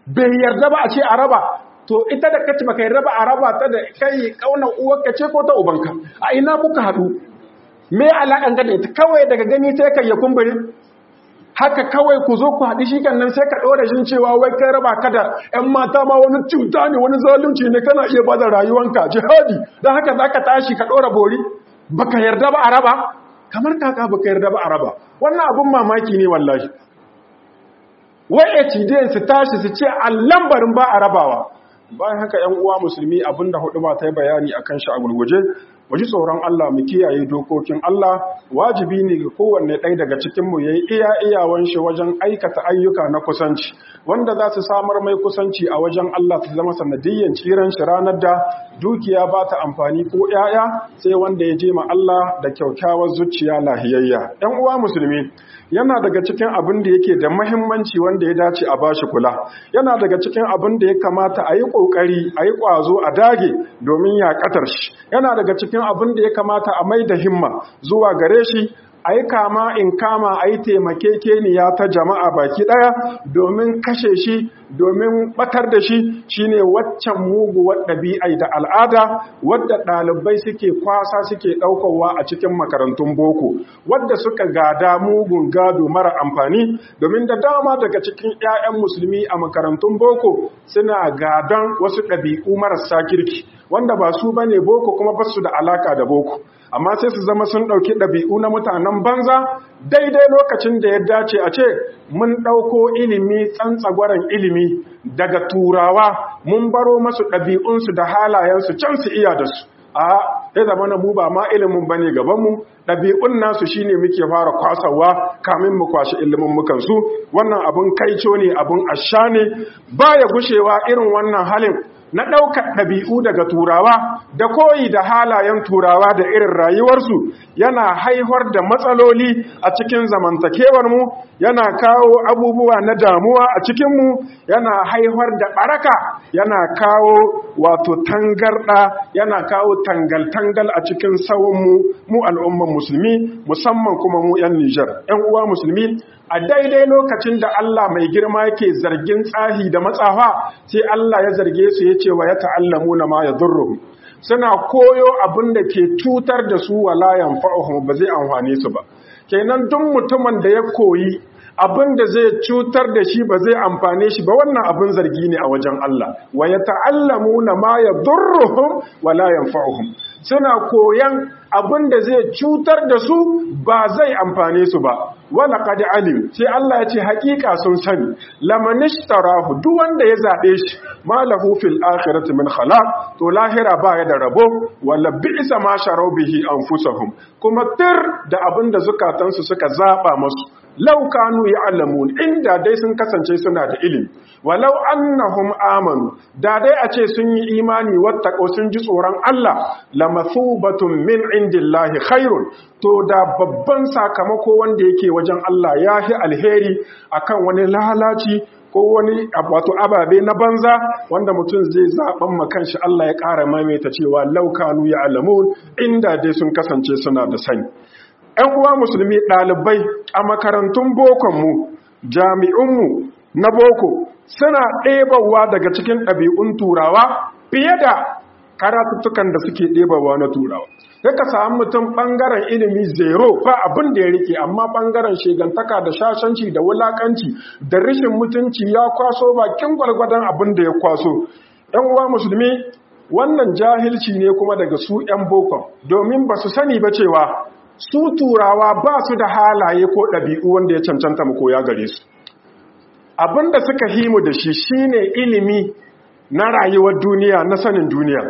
bai yarda ba a ce a raba to ita da kace baka yarda ba a raba ta da kai kauna uwarka ce ko ta ubanka a ina kuka haɗu me alaƙan ka da ita kawai daga gani sai kai ya kumbure haka kawai ku zo ku haɗu shi nan sai ka ɗora shin cewa wai kai raba ka da ‘yan mata ma wani cuta ne wani zalunci ne kana iya bada rayuwanka jihadi don haka za ka tashi ka ɗora bori baka yarda ba a raba kamar kaka baka yarda ba a raba wannan abin mamaki ne wallahi wai HDN su tashi su ce a lambarin ba a rabawa bayan haka ‘yan uwa musulmi abinda hudu ba ta yi bayani a kan shi a gurguje waji tsoron Allah mu kiyaye dokokin Allah wajibi ne ga kowanne ɗaya daga cikinmu ya yi iya iyawan shi wajen aikata ayyuka na kusanci wanda za su samar mai kusanci a wajen Allah su zama sanadiyyan ciran shi ranar da dukiya ba ta amfani ko ‘ya'ya sai wanda ya je ma Allah da kyaukyawar zuciya lahiyayya ‘yan uwa musulmi yana daga cikin abin da yake da mahimmanci wanda ya dace a bashi kula yana daga cikin abin da ya kamata a yi ƙoƙari a yi ƙwazo a dage domin yaƙatar shi yana daga cikin abin da ya kamata a mai da himma zuwa gare shi a yi kama in kama a yi taimakekeniya ta jama'a baki ɗaya domin kashe shi domin batar da shi shine waccan muguwar ɗabi'ai da al'ada wadda ɗalibai suke kwasa suke ɗaukowa a cikin makarantun boko wadda suka gada mugun gado mara amfani domin da dama daga cikin 'ya'yan musulmi a makarantun boko suna gadon wasu ɗabi'u marasa kirki wanda ba su bane boko kuma ba su da alaka da boko amma sai su zama sun ɗauki ɗabi'u na mutanen banza daidai lokacin da ya dace a ce mun ɗauko ilimi tsantsagwaren ilimi daga turawa mun baro masu ɗabi'unsu da halayensu can su iya da su a ya zama na mu ba ma ilimin ba ne gabanmu ɗabi'un nasu shi ne muke fara kwasawa kamin mu kwashi ilimin mukansu wannan abin kaico ne abin asha ne ba ya gushewa irin wannan halin na ɗaukar ɗabi'u daga turawa da koyi da halayen turawa da irin rayuwarsu yana haihuwar da matsaloli a cikin zamantakewarmu yana kawo abubuwa na damuwa a cikinmu yana haihuwar da ɓaraka yana kawo wato tangarɗa yana kawo tangal-tangal a cikin sawunmu mu al'umman musulmi musamman kuma mu 'yan Nijar. 'yan uwa musulmi a daidai lokacin da Allah mai girma yake zargin tsahi da matsafa sai Allah ya zarge su ya ce wa ya ta'allamu na ma ya zurru suna koyo abin da ke cutar da su wala yanfa'uhum ba zai amfane su ba kenan duk mutumin da ya koyi abin da zai cutar da shi ba zai amfane shi ba wannan abin zargi ne a wajen Allah wa ya ta'allamu na ma ya zurruhum wala yanfa'uhum suna koyan abin da zai cutar da su ba zai amfane su ba wala qad alim sai Allah ya ce hakika sun sani lamanishtarahu duk wanda ya zabe shi malahu fil akhirati min khalaq to lahira ba ya da rabo wala bi'sa ma sharu bihi anfusahum kuma tir da abin da zukatansu suka zaba musu law kanu ya'lamun inda dai sun kasance suna da ilimi walau annahum amanu da dai a ce sun yi imani wattaqo sun ji tsoron Allah lamathubatun min indillahi khairun to da babban sakamako wanda yake wajen Allah yahi alheri akan wani lalaci ko wani wato ababe na banza wanda mutum zai zaben makan shi Allah ya ƙara maimaita cewa laukanu ya alamun inda dai sun kasance suna da sani ‘yan uwa musulmi ɗalibai a makarantun bokonmu jami'unmu na boko suna ɗebawa daga cikin ɗabi'un turawa fiye da karatuttukan da suke ɗebawa na turawa sai ka samu mutum ɓangaren ilimi zero ba abin da ya rike amma ɓangaren shegantaka da shashanci da wulakanci da rashin mutunci ya kwaso bakin gwalgwadon abin da ya kwaso ‘yan uwa musulmi wannan jahilci ne kuma daga su ‘yan bokon domin ba su sani ba cewa su turawa ba su da halaye ko ɗabi'u wanda ya cancanta mu koya gare su abin da suka himu da shi shine ilimi na rayuwar duniya na sanin duniya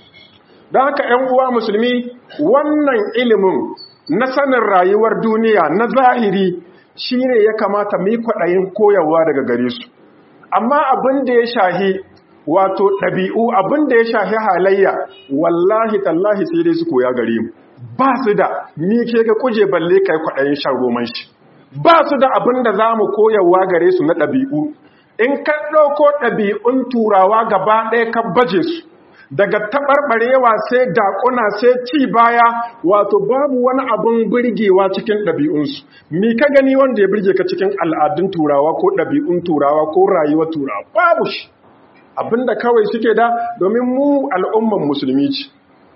don haka ‘yan uwa musulmi wannan ilimin na sanin rayuwar duniya na zahiri shi ne ya kamata mai kwaɗayin koyarwa daga gare su amma abin da ya shahi wato ɗabi'u abin da ya shahi halayya wallahi tallahi sai dai su koya gare mu ba su da ni ke ga kuje balle kai kwaɗayin shan roman shi ba su da abin da za mu koyarwa gare su na ɗabi'u in ka ɗauko ɗabi'un turawa gaba ɗaya ka baje su daga taɓarɓarewa sai daƙuna sai ci baya wato babu wani abin birgewa cikin ɗabi'unsu mi ka gani wanda ya birge ka cikin al'adun turawa ko ɗabi'un turawa ko rayuwar turawa babu shi abinda kawai suke da domin mu al'umman musulmi ce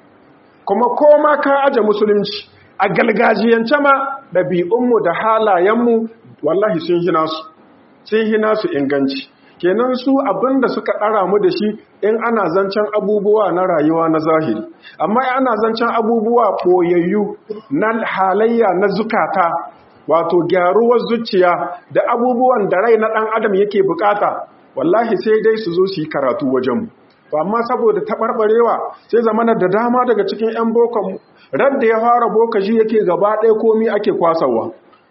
kuma koma ka aje musulunci a galgajiyance ma ɗabi'unmu da halayenmu wallahi sun hina su sun hina su inganci kenan su abinda suka ɗara mu da shi in ana zancen abubuwa na rayuwa na zahiri amma ana zancen abubuwa ɓoyayyu na halayya na zukata wato gyaruwar zuciya da abubuwan da rai na ɗan adam yake bukata wallahi sai dai su zo su yi karatu wajenmu to amma saboda taɓarɓarewa sai zamana da dama daga cikin 'yan bokon radda ya fara bokaji yake gaba ɗaya komi ake kwasawa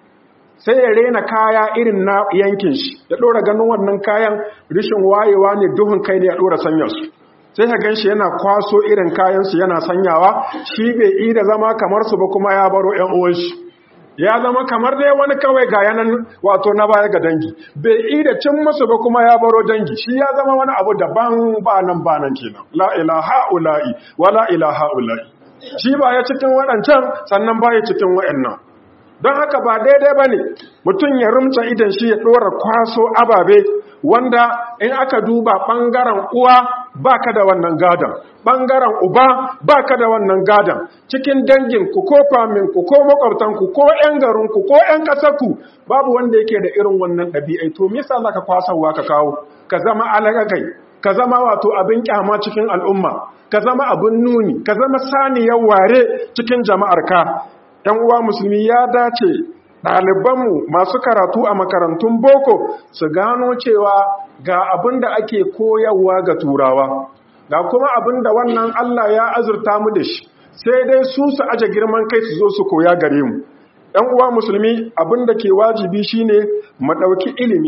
sai ya rena kaya irin na yankin shi ya ɗora ganin wannan kayan rishin wayewa ne duhun kai ne ya ɗora sanya su sai ka gan shi yana kwaso irin kayansu yana sanyawa shi bai yi da zama kamar su ba kuma ya baro 'yan uwan shi ya zama kamar dai wani kawai ga yanan wato na baya ga dangi bai yi da cin musu ba kuma ya baro dangi shi ya zama wani abu daban ba nan ba nan kenan la ilaha ula'i wa la ilaha ula'i shi ba ya cikin waɗancan sannan ba ya cikin waɗannan don haka ba daidai ba ne mutum ya rumta idan shi ya ɗora kwaso ababe wanda in aka duba ɓangaren uwa ba ka da wannan gadon ɓangaren uba ba ka da wannan gadon cikin danginku ko faminku ko makwabtanku ko 'yan garinku ko 'yan ƙasarku babu wanda yake da irin wannan ɗabi'ai to me yasa zaka kwasawa ka kawo ka zama alagagai ka zama wato abin kyama cikin al'umma ka zama abin nuni ka zama saniyar ware cikin jama'arka ‘yan uwa musulmi ya dace ɗalibanmu masu karatu a makarantun boko su gano cewa ga abin da ake koyarwa ga turawa ga kuma abin da wannan Allah ya azurta mu da shi sai dai su su aje girman kai su zo su koya gare mu ‘yan uwa musulmi abin da ke wajibi shine mu ɗauki ilimi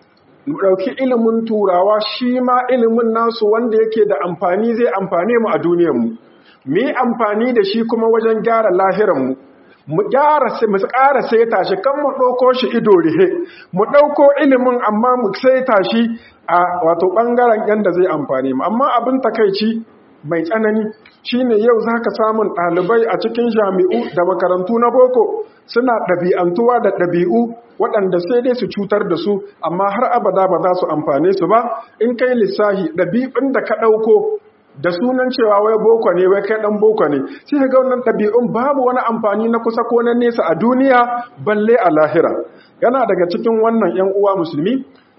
mu ɗauki ilimin turawa shi ma ilimin nasu wanda yake da amfani zai amfane mu a duniyarmu mu yi amfani da shi kuma wajen gyara lahiranmu mu gyara mu ƙara saita shi kan mu ɗauko shi ido rihe mu ɗauko ilimin amma mu saita shi a wato ɓangaren yadda zai amfani mu amma abin takaici mai tsanani shine yau za ka samun ɗalibai a cikin jami'u da makarantu na boko suna ɗabi'antuwa da ɗabi'u waɗanda sai dai su cutar da su amma har abada ba za su amfane su ba in kai lissahi ɗabi'un da ka ɗauko da sunan cewa wai boko ne wai kai dan boko ne sai ga wannan ɗabi'un babu wani amfani na kusa ko na nesa a duniya balle a lahira yana daga cikin wannan yan uwa musulmi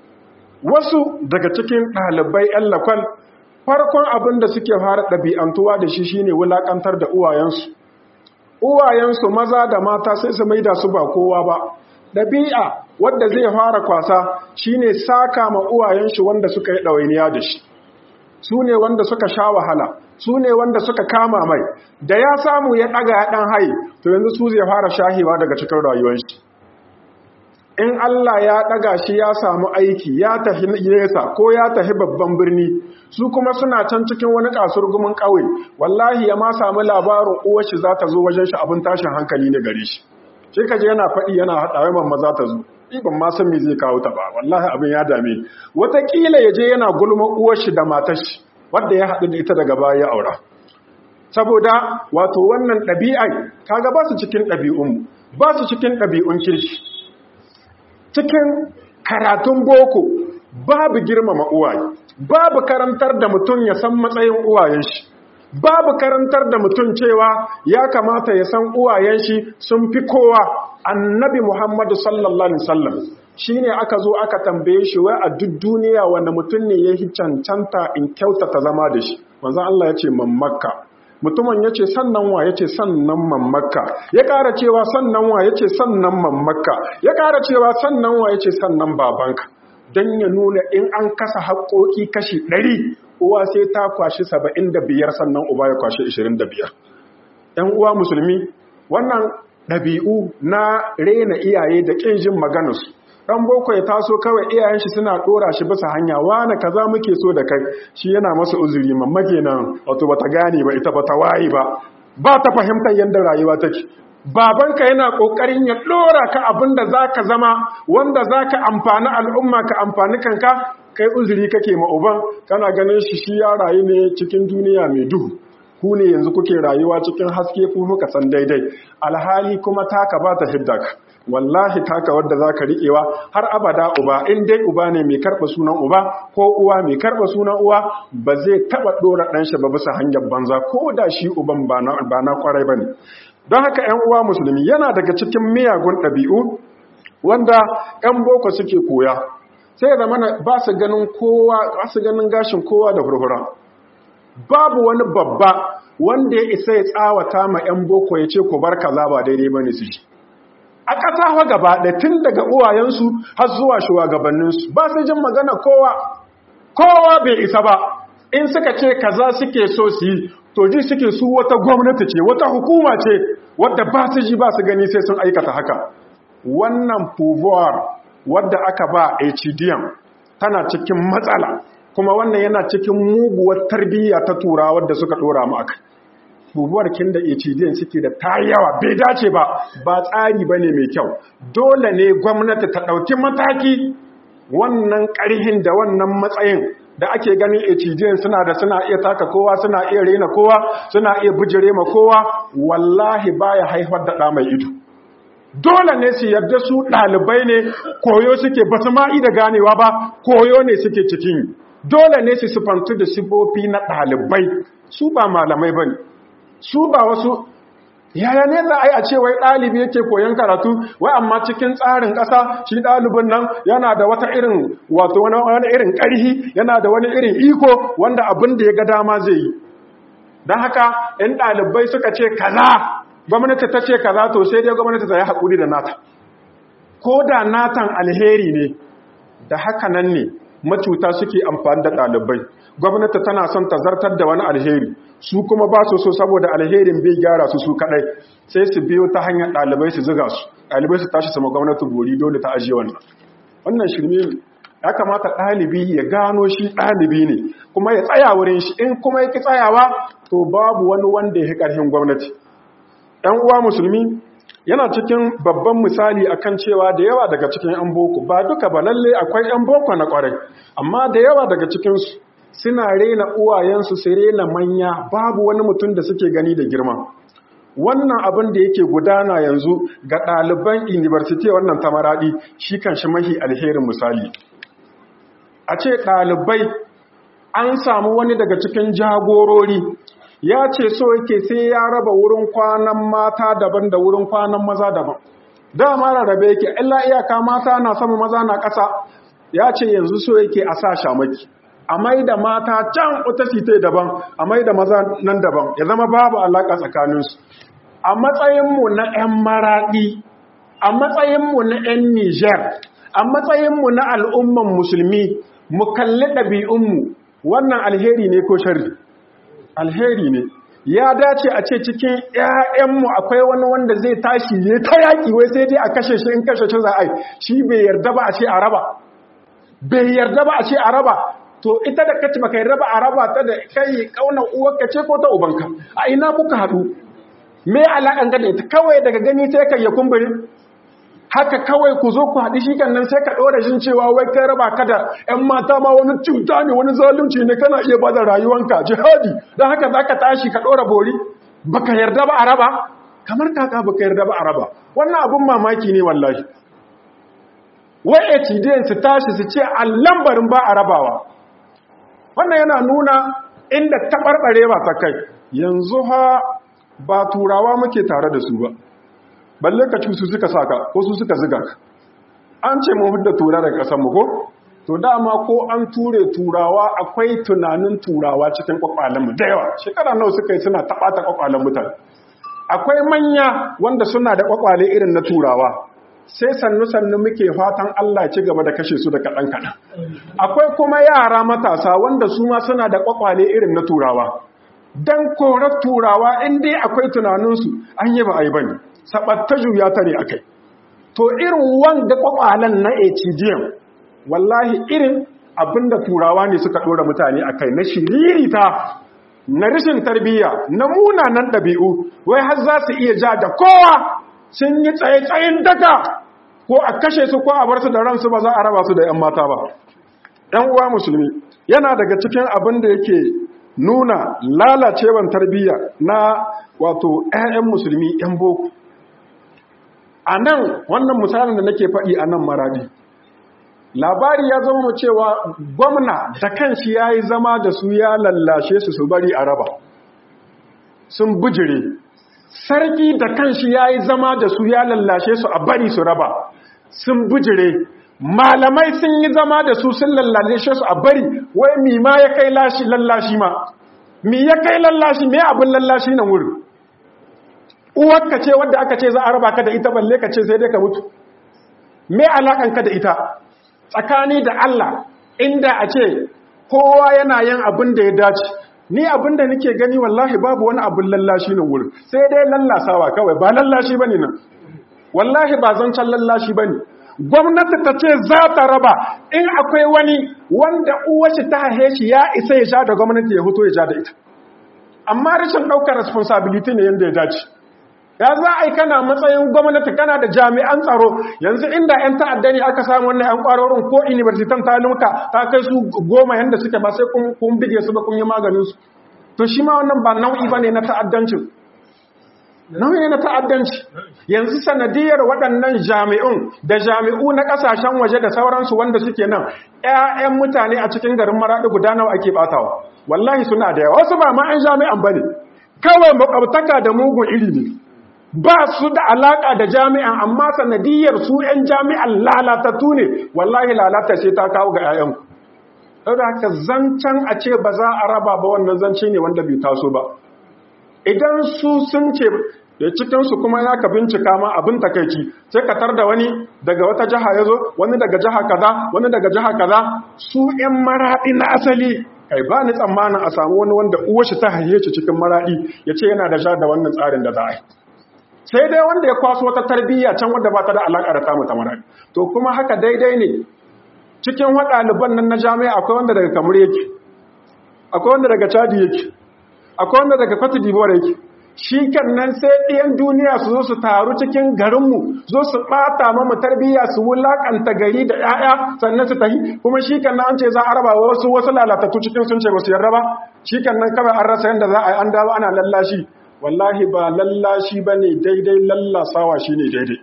wasu daga cikin ɗalibai yan lakwal farkon abin da suke fara ɗabi'antuwa da shi shine wulakantar da uwayensu uwayensu maza da mata sai su maida su ba kowa ba ɗabi'a wadda zai fara kwasa shine saka ma uwayen shi wanda suka yi ɗawainiya da shi su ne wanda suka sha wahala su ne wanda suka kama mai da ya samu ya ɗaga ya ɗan hai to yanzu su zai fara shahewa daga cikin rayuwar shi in Allah ya ɗaga shi ya samu aiki ya tafi nesa ko ya tafi babban birni su kuma suna can cikin wani kasurgumin ƙauye wallahi ya ma samu labarin uwar shi za ta zo wajen shi abin tashin hankali ne gare shi sai ka je yana faɗi yana haɗawa mamma za ta zo ban ma san me zai kawo ta ba wallahi abin ya dame wataƙila ya je yana gulma uwar shi da matar shi wadda ya haɗu da ita daga baya ya aura saboda wato wannan ɗabi'ai kaga ba su cikin ɗabi'un ba su cikin ɗabi'un kirki cikin karatun boko babu girmama uwaye babu karantar da mutum ya san matsayin uwayen shi babu karantar da mutum cewa ya kamata ya san uwayen shi sun fi kowa annabi Muhammadu sallallahu alaihi wasallam shine aka zo aka tambaye shi wai a duk duniya wanda mutum ne ya yi cancanta in kyautata zama da shi manzon Allah ya ce mammakka mutumin ya ce sannan wa ya ce sannan mammakka ya ƙara cewa sannan wa ya ce sannan mammakka ya ƙara cewa sannan wa ya ce sannan babanka don ya nuna in an kasa haƙoƙi kashi ɗari uwa sai ta kwashi saba'in da biyar sannan uba ya kwashi ishirin da biyar ‘yan uwa musulmi wannan ɗabi'u na rena iyaye da ƙin jin maganarsu ɗan boko ya taso kawai iyayen shi suna ɗora shi bisa hanya wane kaza muke so da kai shi yana masa uzuri mamma kenan wato bata gane ba ita bata wayi ba ba ta fahimtar yadda rayuwa take babanka yana ƙoƙarin ya ɗora ka abin da za ka zama wanda za ka amfani al'umma ka amfani kanka kai uzuri kake ma uban kana ganin shi shi ya rayu ne cikin duniya mai duhu ku ne yanzu kuke rayuwa cikin haske ku muka san daidai alhali kuma taka ba ta hidda ka wallahi taka wadda za ka riƙewa har abada uba in dai uba ne mai karɓa sunan uba ko uwa mai karɓa sunan uwa ba zai taɓa ɗora ɗanshi ba bisa hanyar banza ko da shi uban ba na ƙwarai ba ne don haka 'yan uwa musulmi yana daga cikin miyagun ɗabi'u wanda 'yan boko suke koya sai da mana ba su ganin kowa ba su ganin gashin kowa da hurhura babu wani babba wanda ya isa ya tsawata ma 'yan boko ya ce ku bar kaza ba daidai bane su ji a ƙasa wa gaba da tun daga uwayensu har zuwa shugabanninsu ba su jin magana kowa kowa bai isa ba in suka ce kaza suke so su yi to ji suke su wata gwamnati ce wata hukuma ce wadda ba su ji ba su gani sai sun aikata haka wannan pouvoir wadda aka ba HDM tana cikin matsala kuma wannan yana cikin muguwar tarbiyya ta turawa wadda suka dora mu akai bubuwar kin da HDN suke da ta yawa bai dace ba ba tsari bane mai kyau dole ne gwamnati ta dauki mataki wannan ƙarhin da wannan matsayin da ake ganin HDN suna da suna iya taka kowa suna iya rena kowa suna iya bijire ma kowa wallahi baya haifar da ɗa mai ido dole ne su yarda su ɗalibai ne koyo suke ba su ma'i da ganewa ba koyo ne suke cikin dole ne su sufantu da sifofi na ɗalibai su ba malamai ba ne su ba wasu yaya ne za a yi a ce wai ɗalibi yake koyon karatu wai amma cikin tsarin ƙasa shi ɗalibin nan yana da wata irin wato wani irin ƙarhi yana da wani irin iko wanda abin da ya ga dama zai yi don haka in ɗalibai suka ce kaza gwamnati ta ce kaza to sai dai gwamnati ta yi haƙuri da nata ko da natan alheri ne da haka nan ne macuta suke amfani da ɗalibai gwamnati tana son ta zartar da wani alheri su kuma ba su so saboda alherin bai gyara su su kadai sai su biyo ta hanyar ɗalibai su ziga su ɗalibai su tashi sama gwamnati gori dole ta ajiye wannan wannan shirme ne ya kamata ɗalibi ya gano shi ɗalibi ne kuma ya tsaya wurin shi in kuma ya ki tsayawa to babu wani wanda ya ƙarfin gwamnati ‘yan uwa musulmi yana cikin babban misali akan cewa da yawa daga cikin ‘yan boko ba duka ba lalle akwai ‘yan boko na ƙwarai amma da yawa daga cikinsu suna rena uwayensu su rena manya babu wani mutum da suke gani da girma wannan abin da yake gudana yanzu ga ɗaliban university wannan tamaraɗi shi kan shi mahi alherin misali a ce ɗalibai an samu wani daga cikin jagorori ya ce so yake sai ya raba wurin kwanan mata daban da wurin kwanan maza daban dama rarrabe yake illa iyaka mata na sama maza na ƙasa ya ce yanzu so yake a sa shamaki a mai da mata can wata site daban a mai da maza nan daban ya zama babu alaƙa tsakaninsu a matsayinmu na 'yan maraɗi a matsayinmu na 'yan niger a matsayinmu na al'umman musulmi mu kalli ɗabi'unmu wannan alheri ne ko shari alheri ne ya dace a ce cikin 'ya'yanmu akwai wani wanda zai tashi ya ta yaƙi wai sai dai a kashe shi in kashe shi za a yi shi bai yarda ba a ce a raba bai yarda ba a ce a raba to ita da kaci baka yarda ba a raba ta da kai kaunar uwarka ce ko ta ubanka a ina kuka haɗu me alaƙan ka da ita kawai daga gani sai kai ya kumburi haka kawai ku zo ku haɗi shi kan nan sai ka ɗora shin cewa wai kai raba ka da ‘yan mata ma wani cuta ne wani zalunci ne kana iya ba da rayuwanka jihadi don haka za ka tashi ka ɗora bori baka yarda ba a raba kamar kaka baka yarda ba a raba wannan abin mamaki ne wallahi wai HDN su tashi su ce a lambarin ba a rabawa wannan yana nuna inda taɓarɓare ba ta kai yanzu ha ba turawa muke tare da su ba balle ka su suka saka ko su suka ziga ka an ce mu da tura daga ƙasar mu ko to dama ko an ture turawa akwai tunanin turawa cikin kwakwalen mu da yawa shekara nawa suka yi suna taɓata kwakwalen mutane akwai manya wanda suna da kwakwale irin na turawa sai sannu-sannu muke fatan Allah ci gaba da kashe su da kaɗan-kaɗan. Akwai kuma yara matasa wanda su ma suna da ƙwaƙwale irin na turawa. Don korar turawa in dai akwai tunaninsu an yi ba a yi ba ne, saɓatta juya ta ne a kai. To irin wanda ƙwaƙwalen na HGM, wallahi irin abin da turawa ne suka ɗora mutane a kai na shiririta na rashin tarbiyya na munanan ɗabi'u, wai har za su iya ja da kowa sun yi tsaye-tsayin daga ko a kashe su ko a bar su da ransu ba za a raba su da ‘yan mata ba ɗan uwa musulmi yana daga cikin abin da yake nuna lalacewan tarbiyya na wato 'ya'yan musulmi 'yan boko a nan wannan misalin da nake faɗi a nan maradi labari ya zama cewa gwamna da kanshi ya yi zama da su ya lallashe su su bari a raba sun bujire sarki da kanshi ya yi zama da su ya lallashe su a bari su raba sun bujire malamai sun yi zama da su sun lallashe su a bari wai mi ma ya kai lallashi ma mi ya kai lallashi me abin lallashi nan wurin uwarka ce wadda aka ce za a raba ka da ita balle ka ce sai dai ka mutu me alakanka da ita tsakani da Allah inda a ce kowa yana yin abin da ya dace ni abin da nake gani wallahi babu wani abin lallashi nan wurin sai dai lallasawa kawai ba lallashi bane nan wallahi ba zancen lallashi bane gwamnati ta ce za ta raba in akwai wani wanda uwashi ta haihe shi ya isa ya sha da gwamnati ya fito ya sha da ita amma rashin ɗaukar responsibility ne yadda ya dace ya za a yi kana matsayin gwamnati kana da jami'an tsaro yanzu inda 'yan ta'adda ne aka samu wannan 'yan kwarorin ko universitan ta lumka ta kai su goma yadda suke ba sai kun bige su ba kun yi maganinsu to shi ma wannan ba nau'i ba ne na ta'addancin nau'i na ta'addanci yanzu sanadiyar waɗannan jami'un da jami'u na ƙasashen waje da sauransu wanda suke nan 'ya'yan mutane a cikin garin maraɗi guda nawa ake ɓatawa wallahi suna da yawa wasu ba ma 'yan jami'an ba ne kawai makwabtaka da mugun iri ne ba su da alaka da jami'an amma sanadiyar su 'yan jami'an lalatattu ne wallahi lalata sai ta kawo ga 'ya'yanku ɗaura haka zancen a ce ba za a raba ba wannan zance ne wanda bai taso ba idan su sun ce da cikinsu kuma ya ka bincika ma abin takaici sai ka tar da wani daga wata jiha ya zo wani daga jiha kaza wani daga jiha kaza su 'yan maraɗi na asali kai ba ni tsammanin a samu wani wanda uwashi ta haye shi cikin maraɗi ya ce yana da sha da wannan tsarin da za a yi sai dai wanda ya kwaso wata tarbiyya can wadda ba ta da alaƙa da tamu ta maraɗi to kuma haka daidai ne cikin waɗaliban nan na jami'a akwai wanda daga kamar yake akwai wanda daga chadi yake akwai wanda daga cote d'ivoire yake shi nan sai ɗiyan duniya su zo su taru cikin garinmu zo su ɓata mamu tarbiyya su wulaƙanta gari da 'ya'ya sannan su tahi kuma shi kan an ce za a raba wasu wasu lalatattu cikin sun ce ba su yarda ba shi nan kawai an rasa yadda za a yi an dawo ana lallashi wallahi ba lallashi ba ne daidai lallasawa shi ne daidai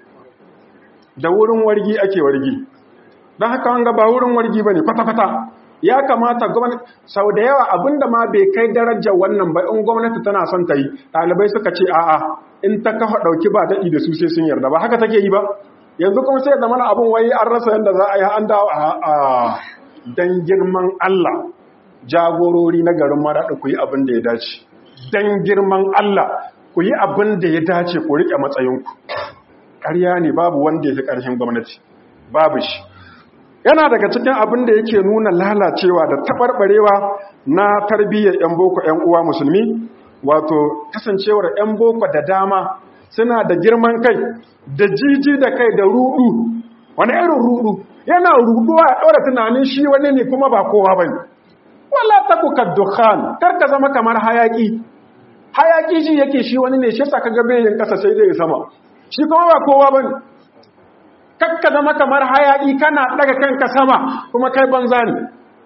da wurin wargi ake wargi don haka wanga ba wurin wargi ba ne kwata-kwata ya kamata gwamnati sau da yawa abinda ma bai kai darajar wannan ba in gwamnati tana son ta yi ɗalibai suka ce a'a in ta kafa ɗauki ba daɗi da su sai sun yarda ba haka take yi ba yanzu kuma sai zama abin wai an rasa yadda za a yi an dawo a dan girman Allah jagorori na garin maraɗi ku yi abin da ya dace dan girman Allah ku yi abin da ya dace ku riƙe matsayinku ƙarya ne babu wanda ya fi ƙarshen gwamnati babu shi yana daga cikin abin da yake nuna lalacewa da taɓarɓarewa na tarbiyyar 'yan boko 'yan uwa musulmi wato kasancewar 'yan boko da dama suna da girman kai da jiji da kai da rudu wani irin rudu yana ruduwa ya ɗora tunanin shi wani ne kuma ba kowa ba ne wala ta kuka dukkan karka zama kamar hayaki hayaki ji yake shi wani ne shi saka gabe yin ƙasa sai dai sama shi kuma ba kowa ba ne kakka zama kamar hayaki kana daga kanka sama kuma kai banza ne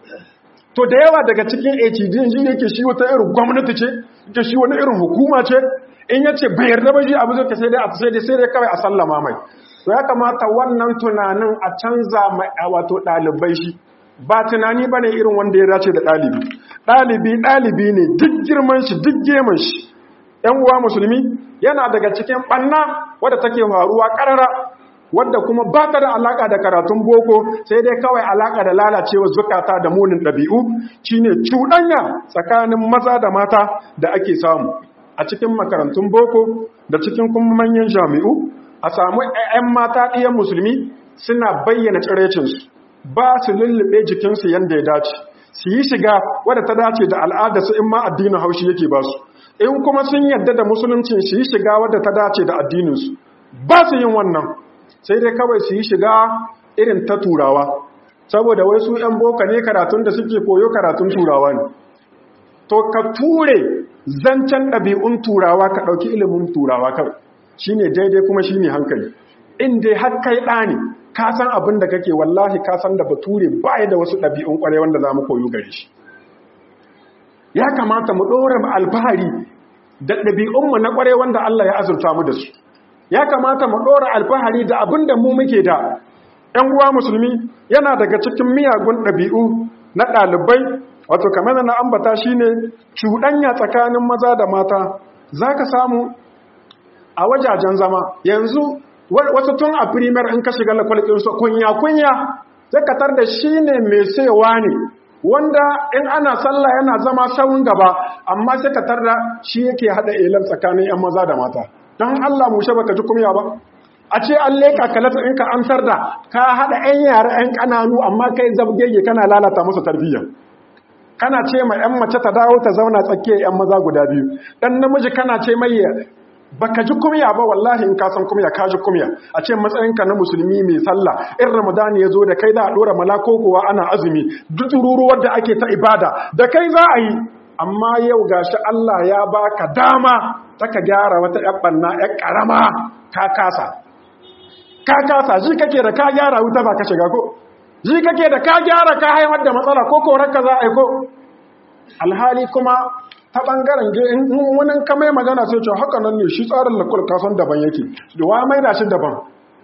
to da yawa daga cikin HDN shi yake shi wata irin gwamnati ce yake shi wani irin hukuma ce in yace bai yarda ba shi abu zai sai dai a sai dai sai dai kawai a sallama mai to ya kamata wannan tunanin a canza mai wato dalibai shi ba tunani bane irin wanda ya dace da dalibi dalibi dalibi ne duk girman shi duk geman shi yan uwa musulmi yana daga cikin banna wadda take faruwa karara wadda kuma ba ta da alaka da karatun boko sai dai kawai alaka da lalacewa zukata da munin ɗabi'u shine cuɗanya tsakanin maza da mata da ake samu a cikin makarantun boko da cikin kuma manyan jami'u a samu 'yan mata ɗiyan musulmi suna bayyana tsirecinsu ba su lullube jikinsu yadda ya dace su yi shiga wadda ta dace da al'adarsu in ma addinin haushi yake ba su in kuma sun yadda da musuluncin su yi shiga wadda ta dace da addininsu ba su yin wannan sai dai kawai su yi shiga irin ta turawa saboda wai su 'yan boka ne karatun da suke koyo karatun turawa ne to ka ture zancen ɗabi'un turawa ka ɗauki ilimin turawa kawai shi ne daidai kuma shi ne hankali in dai har kai ɗa ne ka san abin da kake wallahi ka san da bature ba da wasu ɗabi'un ƙwarai wanda za mu koyo gare shi ya kamata mu ɗora mu alfahari da ɗabi'unmu na ƙwarai wanda Allah ya azurta mu da su ya kamata mu ɗora alfahari da abin da mu muke da ‘yan uwa musulmi yana daga cikin miyagun ɗabi'u na ɗalibai wato kamar na ambata shi ne cuɗanya tsakanin maza da mata za ka samu a wajajen zama yanzu wasu tun a firimar in ka shiga lakwalƙinsu kunya-kunya zakatar da shi ne mai sewa ne wanda in ana sallah yana zama sawun gaba amma sai ka tarda shi yake hada elan tsakanin yan maza da mata don Allah mushe baka ji kumya ba a ce an leka kalata in ka amsar da ka hada yan yara yan kananu amma kai zabgege kana lalata musu tarbiyya kana ce ma yan mace ta dawo ta zauna tsakiyar yan maza guda biyu dan namiji kana ce mai baka ji kumya ba wallahi in ka san kumya ka ji kumya a ce matsayinka na musulmi mai sallah in ramadan ya zo da kai za a dora malako kowa ana azumi duk ruruwar da ake ta ibada da kai za a yi amma yau gashi Allah ya baka dama ta ka gyara wata ƴan banna ƴan karama ka kasa ka kasa ji kake da ka gyara wuta ba ka shiga ko ji kake da ka gyara ka haifar da matsala ko korarka za a yi ko alhali kuma ta ɓangaren wani kamai magana sai ce haka nan ne shi tsarin lakul kasan daban yake da wa maida shi daban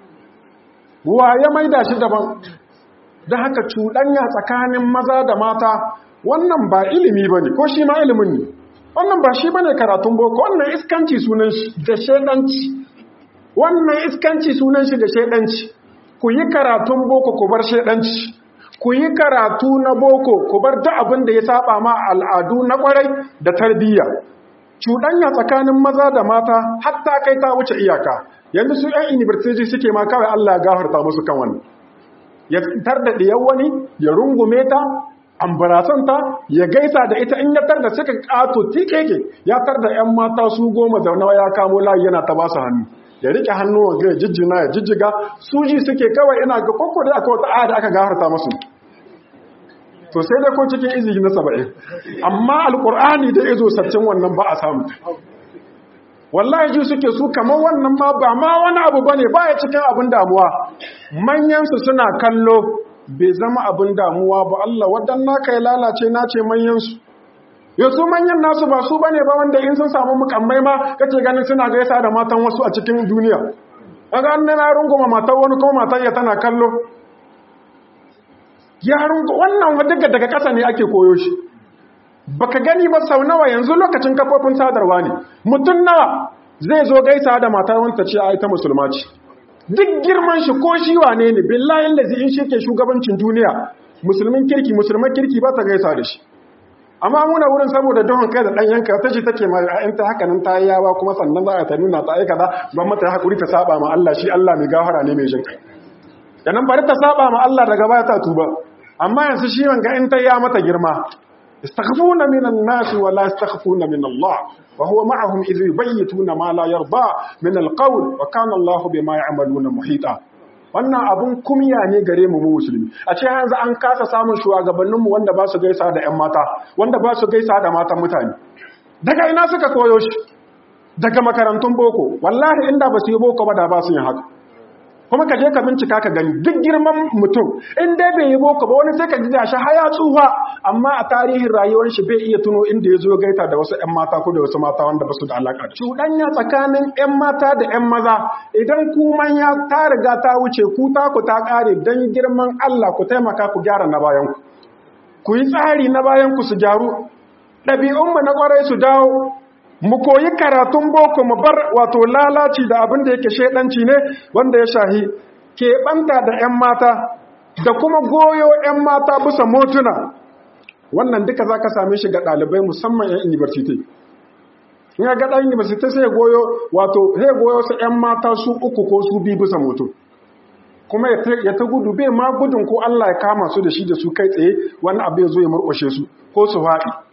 wa ya maida shi daban da haka cuɗanya tsakanin maza da mata wannan ba ilimi ba ne ko shi ma ilimin ne wannan ba shi ba ne karatun boko wannan iskanci sunan shi da shaidanci wannan iskanci sunan shi da shaidanci ku yi karatun boko ku bar shaidanci ku yi karatu na boko ku bar duk abin da ya saba ma al'adu na kwarai da tarbiyya cuɗanya tsakanin maza da mata hatta kai ta wuce iyaka yanzu su ‘yan university suke ma kawai Allah ya gafarta musu kan wani ya tar da ɗiyar wani ya rungume ta ambarasanta ya gaisa da ita in ya tar da suka ƙato tikeke ya tar da ‘yan mata su goma zaune ya kamo layi yana ta ba su hannu ya rike hannuwan ga ya jijjina ya jijjiga su ji suke kawai ina ga kwakwa da aka wata aya da aka gafarta musu to sai dai ko cikin izini na saba'in amma alkur'ani da izo saccin wannan ba a samu wallahi ji suke su kamar wannan ma ba ma wani abu ba ne ba ya cikin abin damuwa manyansu suna kallo bai zama abin damuwa ba Allah waɗannan ka yi lalace na ce manyansu yasu manyan nasu ba su bane ba wanda in sun samu mukammai ma kake ganin suna gaisa da matan wasu a cikin duniya kaga an na runguma matan wani ko matan ya tana kallo ya rungu wannan wadda daga ƙasa ne ake koyo shi baka gani ba sau nawa yanzu lokacin kafofin sadarwa ne mutum nawa zai zo gaisa da matar wanta ce ai ta musulma ce duk girman shi ko shi wane ne billahi lazi in shi ke shugabancin duniya musulmin kirki musulman kirki ba ta gaisa da shi amma muna wurin saboda duhun kai da dan yanka ta ce take ma in ta haka nan ta yi yawa kuma sannan za a ta nuna ta aika da ban mata hakuri ta saba ma Allah shi Allah mai gafara ne mai jin kai nan bari ta saba ma Allah daga baya ta tuba amma yanzu shi wanga in ta ya mata girma istaghfuna minan nas wa la yastaghfuna min Allah wa huwa ma'ahum idh yubayyituna ma la yarda min alqawl wa kana Allah bima ya'maluna muhita wannan abun kumya ne gare mu musulmi a ce yanzu an kasa samun shugabanninmu wanda ba su gaisa da 'yan mata wanda ba su gaisa da matan mutane daga ina suka koyo shi daga makarantun boko wallahi inda ba su yi boko ba da ba su yin haka kuma ka je ka bincika ka gani duk girman mutum in dai bai yi boko ba wani sai ka ji shi haya tsufa amma a tarihin rayuwar shi bai iya tuno inda ya zo gaita da wasu 'yan mata ko da wasu mata wanda ba su da alaƙa da cuɗanya tsakanin 'yan mata da 'yan maza idan ku manya ta riga ta wuce ku ta ku ta ƙare don girman Allah ku taimaka ku gyara na bayan ku ku yi tsari na bayan ku su gyaru ɗabi'unmu na ƙwarai su dawo mu koyi karatun boko mu bar wato lalaci da abin da yake shaidanci ne wanda ya shahi keɓanta da 'yan mata da kuma goyo 'yan mata bisa motuna wannan duka za ka same shi ga ɗalibai musamman 'yan university in ga ɗan university sai goyo wato sai goyo su 'yan mata su uku ko su bi bisa moto kuma ya ta gudu bai ma gudun ko Allah ya kama su da shi da su kai tsaye wani abu ya zo ya murƙushe su ko su faɗi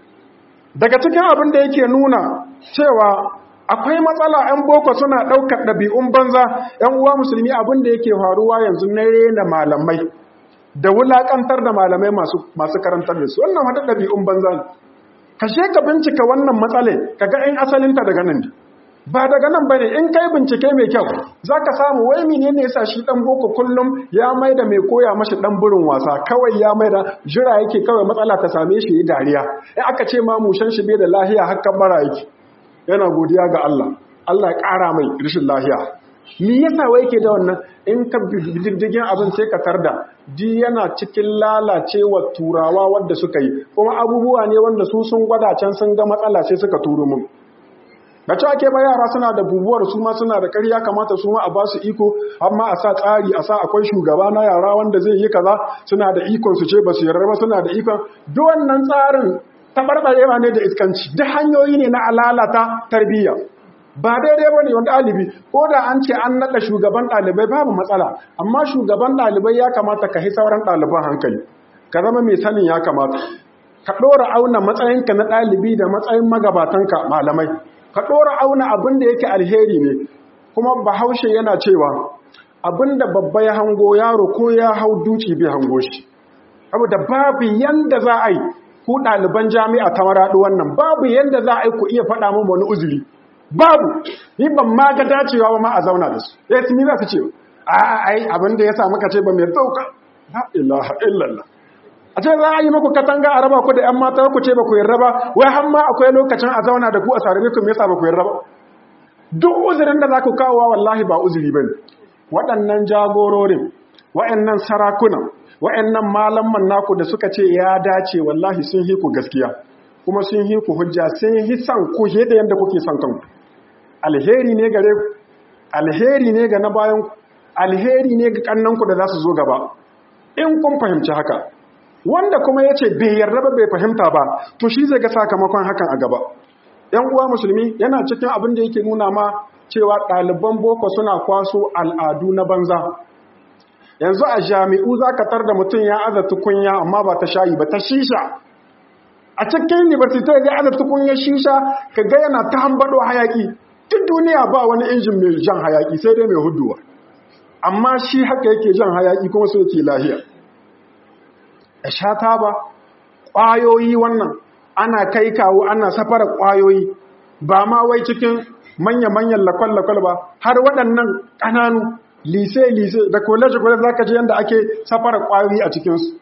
daga cikin abin da yake nuna cewa akwai matsala 'yan boko suna ɗaukar ɗabi'un banza 'yan uwa musulmi abin da yake faruwa yanzu na rena malamai da wulaƙantar da malamai masu karantar da su wannan wata ɗabi'un banza ne kashe ka bincika wannan matsale ka ga 'yan asalinta daga nan ba daga nan bane in kai bincike mai kyau zaka samu wai menene yasa shi dan boko kullum ya maida mai koya mashi dan burin wasa kawai ya maida jira yake kawai matsala ta same shi yi dariya in aka ce ma mushan shi bai da lahiya hakkan bara yake yana godiya ga Allah Allah ya ƙara mai rashin lahiya me yasa wai yake da wannan in ka diddigin abin sai ka tarda di yana cikin lalacewa turawa wanda suka yi kuma abubuwa ne wanda su sun gwada can sun ga matsala sai suka turo mun da ci ake ba yara suna da bubuwar su ma suna da ƙarya kamata su ma a ba su iko amma a sa tsari a sa akwai shugaba na yara wanda zai yi kaza suna da ikon su ce ba su yarda ba suna da ikon duk wannan tsarin tabarbarewa ne da iskanci duk hanyoyi ne na alalata tarbiyya ba daidai ba ne wani ɗalibi ko da an ce an naɗa shugaban ɗalibai babu matsala amma shugaban ɗalibai ya kamata ka hi sauran ɗaliban hankali ka zama mai sanin ya kamata ka ɗora auna matsayinka na ɗalibi da matsayin magabatanka malamai ka ɗora auna abin da yake alheri ne kuma bahaushe yana cewa abin da babba ya hango yaro ko ya hau duci bai hango shi abu da babu yanda za a yi ku ɗaliban jami'a ta maraɗi wannan babu yanda za a yi ku iya faɗa min wani uzuri babu ni ban ma ga dacewa ba ma a zauna da su ya su za su ce a ai abin da ya samu ka ce ba mai dauka la ilaha illallah a ce za a yi muku katanga a raba ku da ‘yan mata ku ce ba ku yarda ba wai har ma akwai lokacin a zauna da ku a sarari ku yasa ba ku yarda ba duk uzurin da za ku kawo wallahi ba uzuri ba ne waɗannan jagororin waɗannan sarakunan waɗannan malaman naku da suka ce ya dace wallahi sun hi ku gaskiya kuma sun hi ku hujja sun hi san ku da yadda kuke son kanku alheri ne gare ku alheri ne ga na bayan ku alheri ne ga kannanku da za su zo gaba in kun fahimci haka wanda kuma ya ce bai yarda ba bai fahimta ba to shi zai ga sakamakon hakan a gaba ‘yan uwa musulmi yana cikin abin da yake nuna ma cewa ɗaliban boko suna kwaso al'adu na banza yanzu a jami'u za ka tar da mutum ya aza tukunya amma ba ta shayi ba ta shisha a cikin university ya aza tukunya shisha ka ga yana ta hambado hayaki duk duniya ba wani injin mai jan hayaki sai dai mai huduwa amma shi haka yake jan hayaki kuma so yake lahiya a shata ba ƙwayoyi wannan ana kai kawo ana safara ƙwayoyi ba ma wai cikin manya-manyan lakwal-lakwal ba har waɗannan ƙananu lise-lise da college-college za ka ji yadda ake safara ƙwayoyi a cikinsu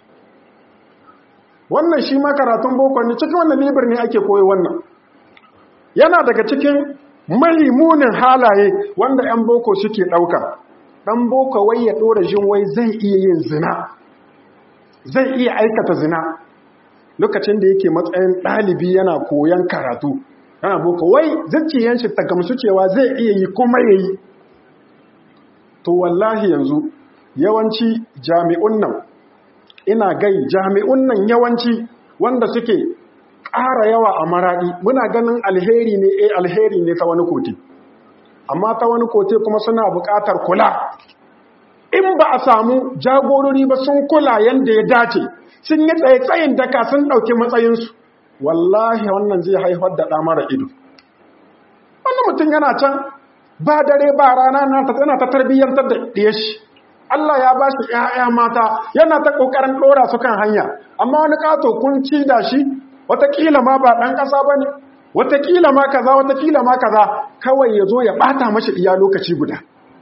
wannan shi ma karatun boko ne cikin wannan libir ne ake koyi wannan yana daga cikin munin halaye wanda 'yan boko suke ɗauka ɗan boko wai ya ɗora jin wai zai iya yin zina zai iya aikata zina lokacin da yake matsayin ɗalibi yana koyon karatu yana boko wai zuciyan shi ta gamsu cewa zai iya yi kuma ya yi to wallahi yanzu yawanci jami'un nan ina gai jami'un nan yawanci wanda suke ƙara yawa a maraɗi muna ganin alheri ne eh alheri ne ta wani kote amma ta wani kote kuma suna buƙatar kula in ba a samu jagorori ba sun kula yadda ya dace sun yi tsaye-tsayin daka sun ɗauki matsayinsu wallahi wannan zai haifar da ɗamara ido wani mutum yana can ba dare ba rana yana ta tarbiyyantar da ɗaya shi Allah ya ba shi ‘ya'ya mata yana ta ƙoƙarin ɗora su kan hanya amma wani ƙato kun ci da shi watakila ma ba ɗan ƙasa ba ne watakila ma kaza watakila ma kaza kawai ya zo ya ɓata mashi iya lokaci guda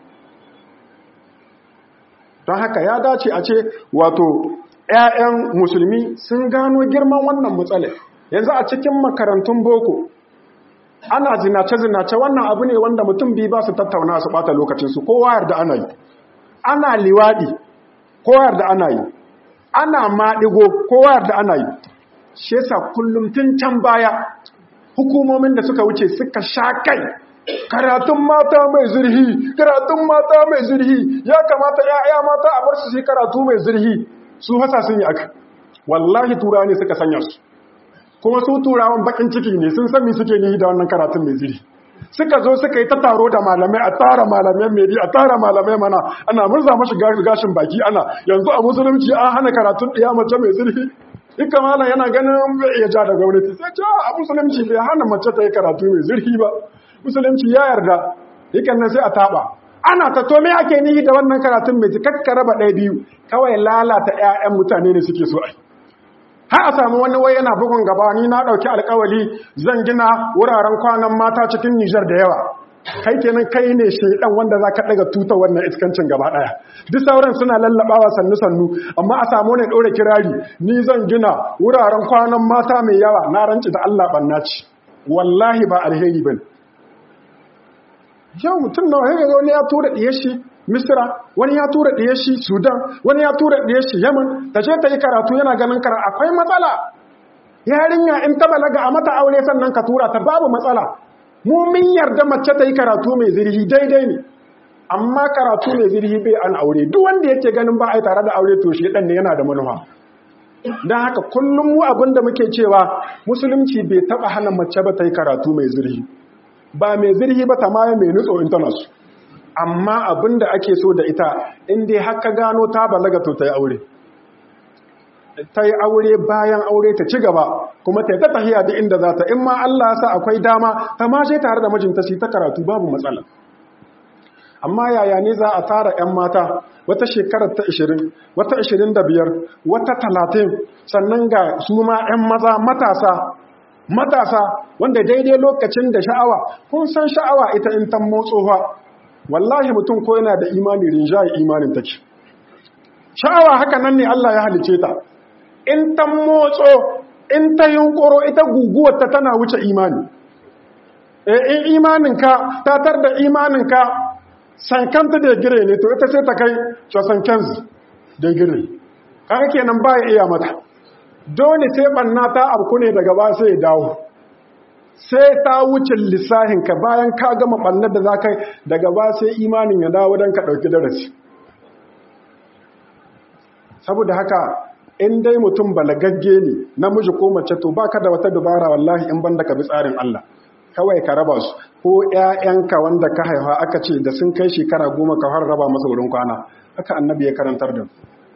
don haka ya dace a ce wato ‘ya'yan musulmi sun gano girman wannan matsala yanzu a cikin makarantun boko ana zinace-zinace wannan abu ne wanda mutum biyu ba su tattauna su ɓata lokacinsu kowa yarda ana yi ana liwaɗi kowa yarda ana yi ana maɗigo kowa yarda ana yi shi yasa kullum tun can baya hukumomin da suka wuce suka sha kai karatun mata mai zurhi karatun mata mai zurhi ya kamata ya'ya mata a bar su shi karatu mai zurhi su hasa sun yi aka wallahi turawa ne suka sanya su kuma su turawan bakin ciki ne sun sami suke yi da wannan karatun mai zurhi suka zo suka yi ta taro da malamai a tara malamai mai a tara malamai mana ana murza mashi gashin baki ana yanzu a musulunci an hana karatun ɗiya mace mai zurfi ika malam yana ganin bai iya ja da gwamnati sai ce a musulunci bai hana mace ta yi karatu mai zurfi ba musulunci ya yarda yakan nan sai a taba ana ta to me ake nihi da wannan karatun mai kakka raba ɗaya biyu kawai lalata ƴaƴan mutane ne suke so ai har a samu wani wai yana bugun gaba ni na ɗauki alkawali zan gina wuraren kwanan mata cikin Nijar da yawa kai kenan kai ne shaidan wanda za ka ɗaga tuta wannan iskancin gaba ɗaya duk sauran suna lallaɓawa sannu sannu amma a samu ne ɗora kirari ni zan gina wuraren kwanan mata mai yawa na ranci da Allah ɓanna ci wallahi ba alheri ba yau mutum na wani wani ya tura ɗiye shi misira wani ya tura ɗiye shi sudan wani ya tura ɗiye shi yaman ta ce ta yi karatu yana ganin kara akwai matsala yarinya in ta balaga a mata aure sannan ka tura ta babu matsala mu min yarda mace ta yi karatu mai zirhi daidai ne amma karatu mai zirhi bai an aure duk wanda yake ganin ba a yi tare da aure to shi ɗan ne yana da manufa don haka kullum mu abin da muke cewa musulunci bai taɓa hana mace ba ta yi karatu mai zirhi ba mai zirhi ba ta maye mai nutso in tana su amma abin da ake so da ita in dai haka gano ta balaga to ta yi aure ta yi aure bayan aure ta ci gaba kuma ta yi ta tahiya da inda za ta in ma Allah sa akwai dama ta mashe tare da mijinta su ta karatu babu matsala amma yaya ne za a tara 'yan mata wata shekarar ta 20 wata 25 wata 30 sannan ga su ma 'yan maza matasa matasa wanda daidai lokacin da sha'awa kun san sha'awa ita in ta motsowa wallahi mutum ko yana da imani rinjaye imanin take sha'awa haka nan ne Allah ya halice ta in ta motso in ta yunkuro ita guguwar ta tana wuce imani in imaninka ta tar da imaninka sankanta da gire ne to ita sai ta kai casankensu da gire kaga kenan ba ya iya mata dole sai banna ta abku ne daga ba sai ya dawo sai ta wuce lissahinka bayan ka gama bannar da za ka daga ba sai imanin ya dawo don ka ɗauki darasi saboda haka in dai mutum balagagge ne namiji ko mace to baka da wata dubara wallahi in banda ka bi tsarin Allah kawai ka raba su ko ƴaƴanka wanda ka haifa aka ce da sun kai shekara goma ka har raba masa wurin kwana haka annabi ya karantar da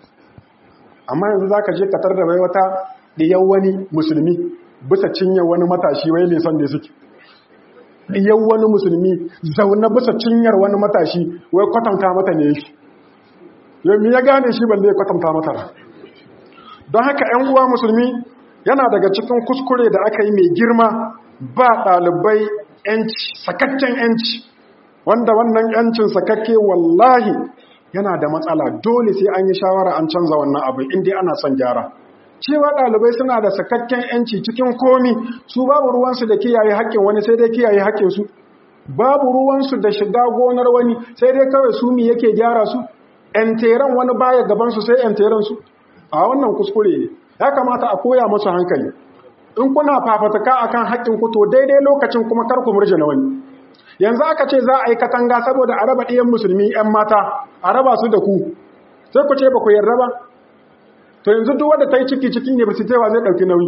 amma yanzu zaka je ka tarda bai wata diyan wani musulmi bisa cinyar wani matashi wai ne son da suke diyan wani musulmi zaune bisa cinyar wani matashi wai kwatanta mata ne yake yau ya gane shi balle ya kwatanta mata don haka 'yan uwa musulmi yana daga cikin kuskure da aka yi mai girma ba ɗalibai yanci sakakken yanci wanda wannan yancin sakakke wallahi yana da matsala dole sai an yi shawara an canza wannan abu inda ana son gyara cewa ɗalibai suna da sakakken yanci cikin komi su babu ruwansu da kiyaye haƙƙin wani sai dai kiyaye haƙƙinsu babu ruwansu da shiga gonar wani sai dai kawai su mi yake gyara su ‘yanteran wani baya gabansu sai ‘yanteran su a wannan kuskure ne ya kamata a koya masu hankali in kuna fafataka akan haƙƙin ku to daidai lokacin kuma kar ku murje na wani yanzu aka ce za a yi katanga saboda a raba ɗiyan musulmi ‘yan mata a raba su da ku sai ku ce ba ku yarda ba to yanzu duk wanda ta yi ciki cikin university wa zai ɗauki nauyi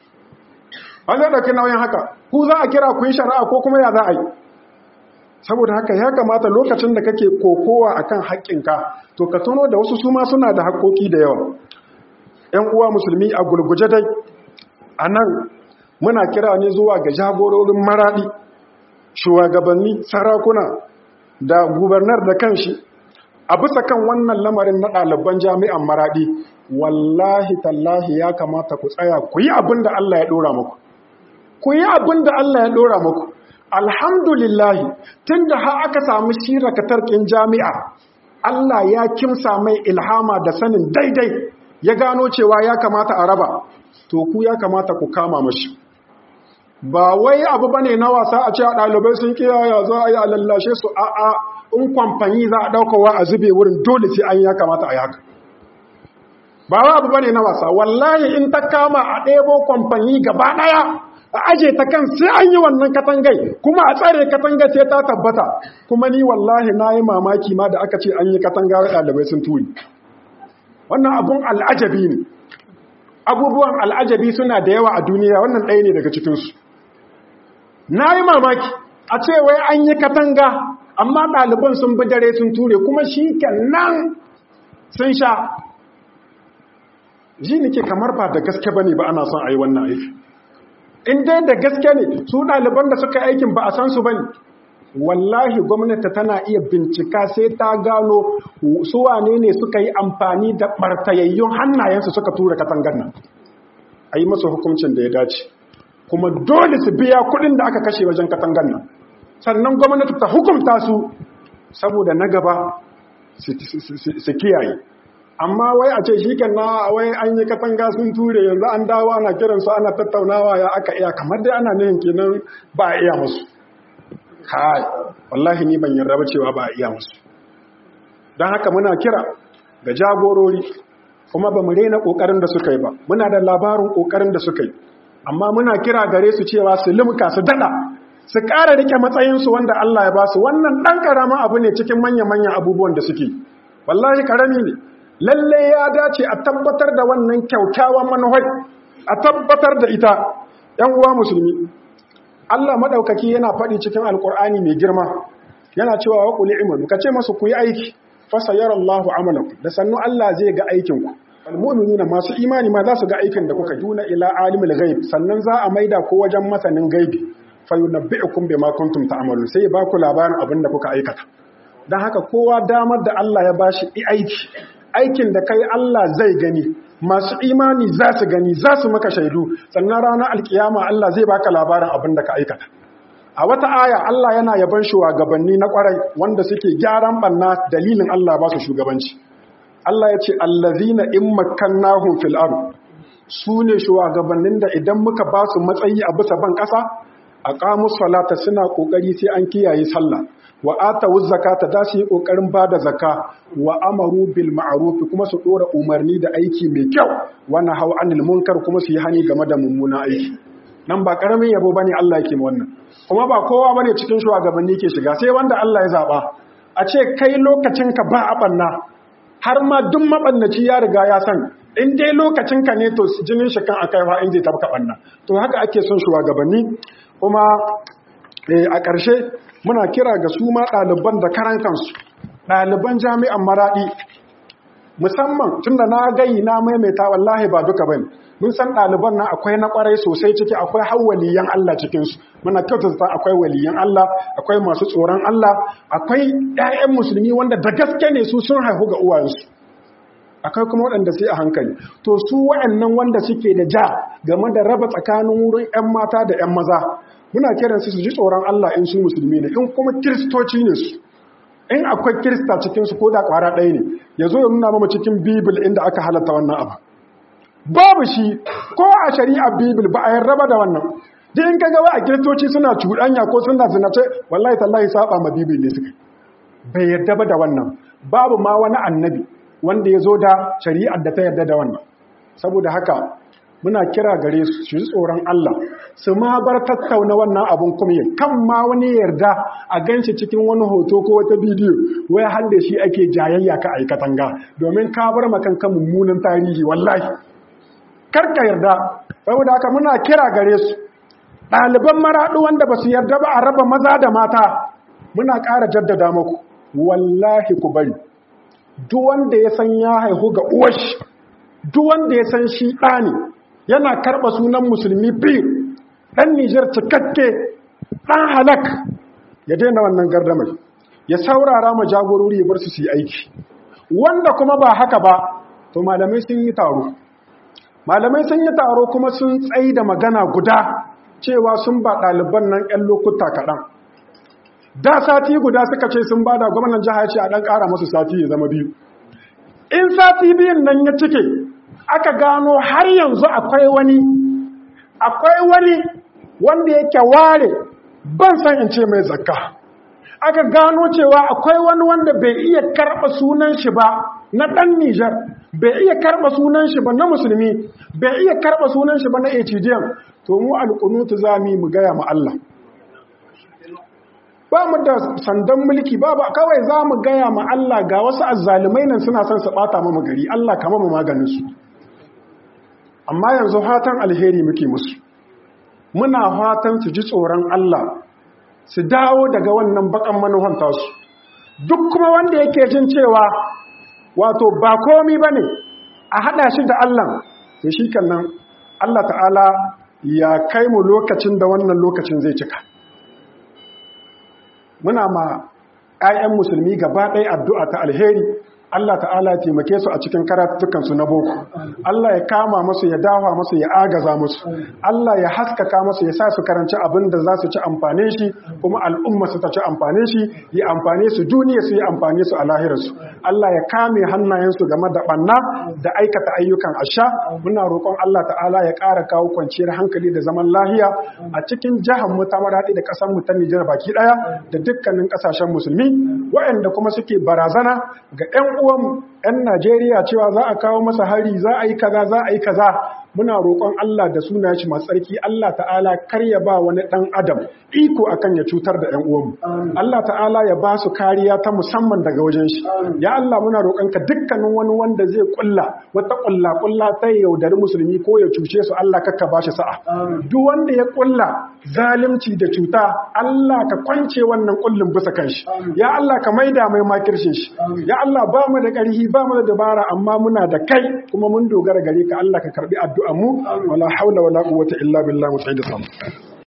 ba zai ɗauki nauyin haka ku za a kira ku yi shari'a ko kuma ya za a yi saboda haka ya kamata lokacin da kake kokowa akan haƙƙinka to ka tuno da wasu suma suna da haƙƙoƙi da yawa ‘yan uwa musulmi a gulguje dai a nan muna kira ne zuwa ga jagororin maraɗi shugabanni sarakuna da gubernar da kanshi a bisa kan wannan lamarin na ɗaliban jami'an maraɗi wallahi tallahi ya kamata ku tsaya ku yi abin da Allah ya ɗora muku ku yi abin da Allah ya ɗora muku alhamdulillahi tun da har aka samu shiraka tarkin jami'a Allah ya kimsa mai ilhama da sanin daidai ya gano cewa ya kamata a raba to ku ya kamata ku kama mashi ba wai abu bane na wasa a cewa ɗalibai sun kiyaya za a yi a lallashe su a a in kwamfani za a ɗaukawa a zube wurin dole sai an ya kamata a yi haka ba wai abu bane na wasa wallahi in ta kama a ɗebo kwamfani gaba ɗaya a aje ta kan sai an yi wannan katangai kuma a tsare katangai sai ta tabbata kuma ni wallahi na yi mamaki ma da aka ce an yi katanga ɗalibai sun turi wannan abun al'ajabi ne abubuwan al'ajabi suna da yawa a duniya wannan ɗaya ne daga cikinsu na yi mamaki a ce wai an yi katanga amma ɗaliban sun bi dare sun ture kuma shi nan sun sha ji nake kamar ba da gaske ba ne ba ana son a yi wannan aiki in dai da gaske ne su ɗaliban da suka aikin ba a san su ba ne wallahi gwamnati tana iya bincika sai ta gano su wane ne suka yi amfani da ɓartayayyun hannayensu suka tura katangar nan a yi masa hukuncin da ya dace kuma dole su biya kuɗin da aka kashe wajen katangan nan sannan gwamnati ta hukumta su saboda na gaba su kiyaye amma wai a ce shi na wai an yi katanga sun ture yanzu an dawo ana kiransu ana tattaunawa ya aka iya kamar dai ana nihin kenan ba a iya musu kai wallahi ni ban yarda ba cewa ba a iya musu don haka muna kira ga jagorori kuma ba mu rena kokarin da suka yi ba muna da labarin kokarin da suka yi amma muna kira gare su cewa su limka su dada su ƙara rike matsayinsu wanda Allah ya ba su wannan ɗan ƙaramin abu ne cikin manya-manyan abubuwan da suke wallahi ƙarami ne lalle ya dace a tabbatar da wannan kyaukyawan manuhai a tabbatar da ita ‘yan uwa musulmi Allah maɗaukaki yana faɗi cikin alƙur'ani mai girma yana cewa wa ƙuli imanu ka ce masu ku yi aiki fasa yaran Allah amalaku da sannu Allah zai ga aikinku almu'minuna masu imani ma za su ga aikin da kuka duna ila alimul ghaib sannan za a maida ko wajen masanin gaibi fa yunabbi'ukum bima kuntum ta'malun sai ba ku labarin abin da kuka aikata dan haka kowa damar da Allah ya bashi aiki aikin da kai Allah zai gani masu imani za su gani za su maka shaidu sannan ranar alkiyama Allah zai baka labarin abin da ka aikata a wata aya Allah yana yaban shugabanni na kwarai wanda suke gyaran banna dalilin Allah ba su shugabanci Allah ya ce allazina in makkannahum fil ard su ne shugabannin da idan muka ba su matsayi a bisa ban kasa aqamu salata suna kokari sai an kiyaye sallah wa atawu zakata da su yi kokarin bada zakka wa amaru bil ma'ruf kuma su dora umarni da aiki mai kyau wa nahaw anil munkar kuma su yi hani game da mummunan aiki nan ba karamin yabo bane Allah yake mu wannan kuma ba kowa bane cikin shugabanni ke shiga sai wanda Allah ya zaba a ce kai lokacin ka ba a banna har ma duk mabannaci ya riga ya san in dai lokacin ka ne to jinin shi kan akai fa in zai tabka banna to haka ake son shugabanni kuma a ƙarshe muna kira ga su ma ɗaliban da karan kansu ɗaliban jami'an maraɗi musamman tun da na gayi na maimaita wallahi ba duka bane mun san ɗaliban nan akwai na ƙwarai sosai ciki akwai har waliyan Allah cikinsu muna kyautata akwai waliyan Allah akwai masu tsoron Allah akwai ƴaƴan musulmi wanda da gaske ne su sun haihu ga uwayensu akwai kuma waɗanda sai a hankali to su waɗannan wanda suke da ja game da raba tsakanin wurin 'yan mata da 'yan maza muna kiran su su ji tsoron Allah in su musulmi ne in kuma kiristoci ne su in akwai kirista cikin su ko da kwara ɗaya ne ya zo ya nuna mama cikin bibil inda aka halatta wannan abu babu shi ko a shari'a bibil ba a yarraba da wannan duk in kaga a kiristoci suna cuɗanya ko suna zinace wallahi tallahi saba ma bibil ne suka bai yarda ba da wannan babu ma wani annabi wanda ya zo da shari'ar da ta yarda da wannan saboda haka muna kira gare su su ji tsoron Allah su ma bar tattauna wannan abun kuma kan ma wani yarda a ganshi cikin wani hoto ko wata bidiyo wai har da shi ake jayayya ka aikatan ga domin ka bar makan kan mummunan tarihi wallahi karka yarda saboda haka muna kira gare su ɗaliban maraɗu wanda ba su yarda ba a raba maza da mata muna ƙara jaddada muku wallahi ku bari duk wanda ya san ya haihu ga uwashi duk wanda ya san shi ɗani yana karɓa sunan musulmi biyu ɗan nijar cikakke ɗan halak ya daina wannan gardamar ya saurara ma jagorori ya bar su su yi aiki wanda kuma ba haka ba to malamai sun yi taro malamai sun yi taro kuma sun tsayi da magana guda cewa sun ba ɗaliban nan 'yan lokuta kaɗan da sati guda suka ce sun bada gwamnan jiha ce a dan kara masu sati ya zama biyu in sati biyun nan ya cike aka gano har yanzu akwai wani akwai wani wanda yake ware ban san in ce mai zakka aka gano cewa akwai wani wanda bai iya karɓa sunan shi ba na ɗan Nijar bai iya karɓa sunan shi ba na musulmi bai iya karɓa sunan shi ba na HDM to mu alƙunutu za mu yi mu gaya ma Allah ba mu da sandan mulki ba ba kawai za mu gaya ma Allah ga wasu azzalumai nan suna son su bata mu gari Allah kama mu maganin su amma yanzu fatan alheri muke musu muna fatan su ji tsoron Allah su dawo daga wannan bakan manuhan tasu duk kuma wanda yake jin cewa wato ba komi bane a hada shi da Allah to shi nan Allah ta'ala ya kai mu lokacin da wannan lokacin zai cika muna ma 'ya'yan musulmi gaba ɗaya addu'a ta alheri Allah ta'ala ya taimake su a cikin karatukansu na boko Allah ya kama musu ya dawa musu ya agaza musu Allah ya haskaka musu ya sa su karanci abin da za su ci amfane shi kuma al'umma su ta ci amfane shi ya amfane su duniya su yi amfane su a lahirarsu Allah ya kame hannayensu game da banna da aikata ayyukan asha muna roƙon Allah ta'ala ya ƙara kawo kwanciyar hankali da zaman lahiya a cikin jihar mu ta maradi da ƙasar mu ta Nijar baki ɗaya da dukkanin ƙasashen musulmi waɗanda kuma suke barazana ga 'yan uwanmu 'yan Najeriya cewa za a kawo masa hari za a yi kaza za a yi kaza muna roƙon Allah da suna shi masu tsarki Allah ta'ala kar ya ba wani ɗan adam iko akan ya cutar da 'yan uwanmu Allah ta'ala ya ba su kariya ta musamman daga wajen shi ya Allah muna roƙon ka dukkanin wani wanda zai kulla wata kulla kulla ta yaudari musulmi ko ya cuce su Allah kakka ba shi sa'a duk wanda ya kulla zalunci da cuta Allah ka kwance wannan kullin bisa kanshi ya Allah ka maida mai makircin shi ya Allah ba mu da ƙarfi ba mu da dabara amma muna da kai kuma mun dogara gare ka Allah ka karbi addu'a mu wala haula wala quwwata illa billah mu da sama